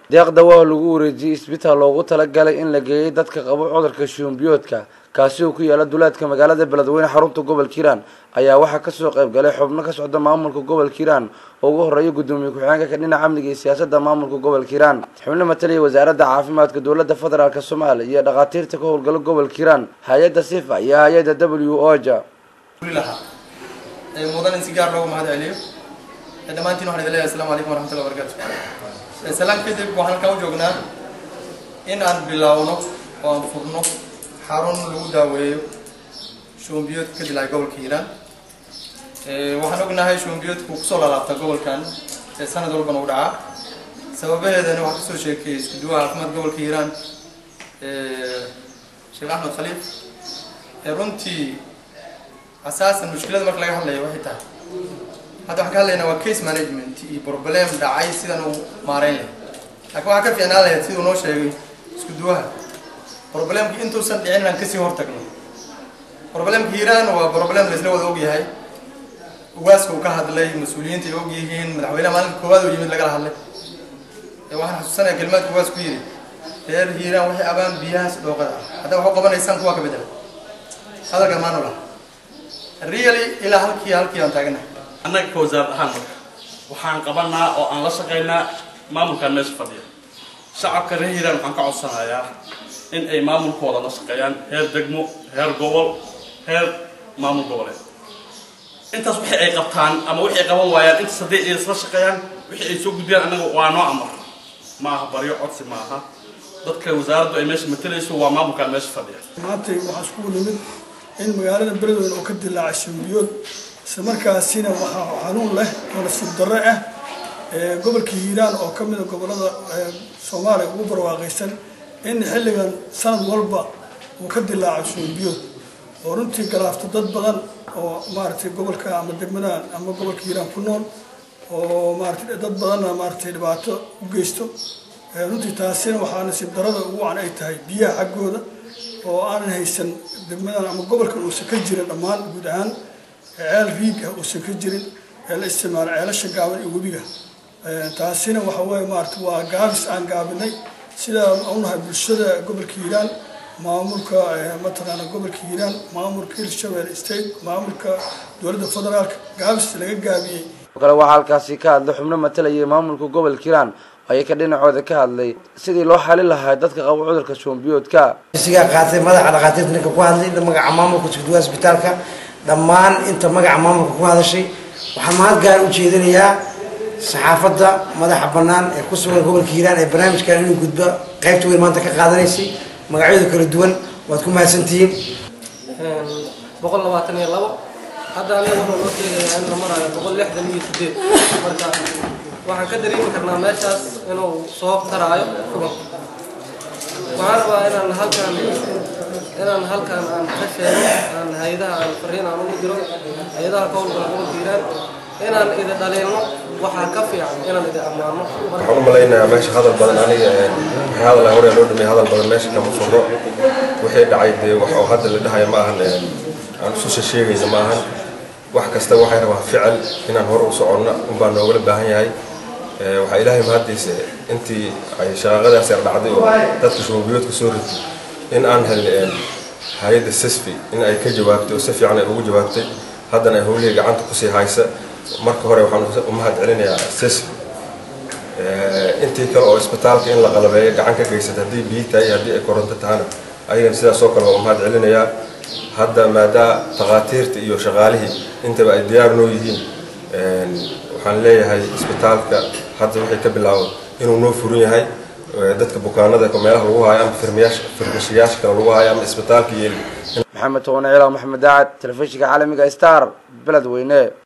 deeqda waa lagu wareejiyey isbitaal loogu talagalay in la geeyay dadka qabo cudurka shuunbiyoodka kaasi oo ku yaala duleedka magaalada beledweyne xarunta gobolka hiiraan ayaa waxaa kasoo qayb galay xubno ka socda maamulka gobolka hiiraan oo ugu horeeya gudoomiye ku-xigeenka ka dhinaca amniga iyo siyaasadda maamulka gobolka hiiraan xubno matalaya wasaaradda caafimaadka dowladda federaalk soomaaliya iyo dhakhaatiirta ka howlgala gobolka hiiraan hay-adda sifa iyo hay-adda w oja mudan in si gaar loogu mahad celiyo dhammaantiin waxaan idin leeyahay asalaamu calaykum waraxmatullahi wabarakatu salaan kadib waxaan halkan u joognaa in aan bilaawno oo aan furno xarun lagu daaweeyo shuumbiyoodka ka dilacay gobolka hiiraan waxaan ognahay shuumbiyoodku kusoo laalaabta gobolkan ee sanad walbana u dhacaa sababaheedana waxaa kasoo sheekeeyey isku duwaha caafimaad gobolka hiiraan sheekh axmed khaliif runtii asaasan mushkilada marka laga hadlayo waxay tahay hadda waxaan ka hadlaynaa waa case management iyo problem dhacay sidan uu maareyn leh laakiin waxaa ka fiicnaan lahayd siduu noo sheegay isku duwaha problemki intuusan dhicin inaan kasii hortagno problemka hiiraan waa problem laisla wada ogyahay ugaaska uu ka hadlay mas-uuliyiinta ay og yihiin madaxweynaha maalinka koowaad oo yimid lagala hadlay waxaan xasuusanaya kelimaadka ugaas ku yidhi reer hiiraan waxay abaan biyahaas dhooqada ah hadda waxu qabanaysaan kuwaa ka bedela hadalkan maanu laha really ilaa halkii halkii aan taaganahay annaga ka wasaarad ahaan marka waxaan qabanaa oo aan la shaqaynaa maamulkan meesha fadhiya shacabka reer hiiraan waxaan ka codsanayaa in ay maamulkooda la shaqeeyaan heer degmo heer gobol heer maamul goboleed intaas wixii ay qabtaan ama wixii ay qaban waayaan intaas haddii ay isla shaqeeyaan wixii ay soo gudbiyaan annaga waa noo amar ma aha baryo codsi ma aha dadka wasaaraddu ay meesha matalayso waa maamulkan meesha fadhiya maanta waxaa iskugu nimid in magaalada beledweyne oo ka dilaacay shambiyood isla markaasina waxaa xanuun leh oo nasiib darre ah gobolka hiiraan oo ka mida gobolada soomaaliya ugu barwaaqaysan in xilligan sanad walba uu ka dilaaco shambiyood oo runtii galaafto dad badan oo maaragtay gobolka ama degmadan ama gobolka hiiraan ku nool oo maaragtay dad badanna maaragtay dhibaato u geysto runtii taasina waxaa nasiib darrada ugu wacan ay tahay biyaha xaggooda oo aanan haysan degmadan ama gobolkan uusan ka jirin dhammaan guud ahaan ceel riig ah uusan ka jirin ee la isticmaalo ceelasha gaaban iyo webiga taasina waxa weeye maarata waa gaabis aan gaabinay sidaa unahay bulshada gobolka hiiraan maamulka mataqaana gobolka hiiraan maamulka hirshabelle state maamulka dowladda federaalka gaabis laga gaabiyey kale waxaa halkaasi ka hadlay xubno matalayay maamulka gobolka hiiraan ayay ka dhinacooda ka hadlay sidii loo xalin lahaa dadka qabo cudurka shuumbiyoodka sigaa qaatay madaxa dhakhaatiirta ninka ku hadlay magaca maamulka iskuduwaha isbitaalka dhammaan inta magaca maamulka ku hadashay waxaan mahad gaar u jeedinayaa saxaafadda madaxa bannaan ee ku sugan gobolka hiiraan ee barnaamijkan inuu gudbo qaybta weyn maanta ka qaadanaysay magacyadu kala duwan waad ku mahadsantihiin boqol labaatan iyo labo hadda aniga wuxuu noo sheegayaa in la maraayo boqol lixdan iyo sideed marka waxaan ka dareemi karnaa meeshaas inuu soo taraayo kubanka waxaan rabaa inaan halkan inaan halkan aan ka sheego aan hay-adaha aan fariin aan ugu diro hay-adaha ka howlgala gobolka hiiraan inaan idi dhaliilno waxaa ka fiican inaan idi ammaano waxaan u malaynayaa meesha hadal badan aniga wixii hadal hore loo dhameeyay hadal badan meesha kama furo wixii dhacay dee wax oo hadda la dhahayo ma ahan aan ususha sheegayna ma ahan wax kasta waxay rabaa ficil inaan hore u soconno unbaa noogala baahan yahay waxaa ilaahay mahaddiisa intii ay shaqaaqadaas yar dhacday oo dadka shuubiyoodka soo ritay in aan helin hay-adda sisfi in ay ka jawaabtay oo si fiican ay ugu jawaabtay haddana ay howlihii gacanta kusii haysa marka hore waxaan u mahad celinayaa sisfi intii kale oo isbitaalka in la qalabeeyo gacan ka geysata haddii biyi tahay haddii ay koronto tahana ayagana sidaas oo kale waa mahad celinayaa hadda maadaa takhaatiirta iyo shaqaalihii intaba ay diyaar noo yihiin waxaan leeyahay isbitaalka hadda waxay ka bilaaban inuu noo furan yahay dadka bukaanada meelaha lagu haayo ama firmashiyaasha kale lagu haayo ama isbitaalka yeeli maxamed toone cilaw maxamed daacad telefishinka caalamiga star beledweyne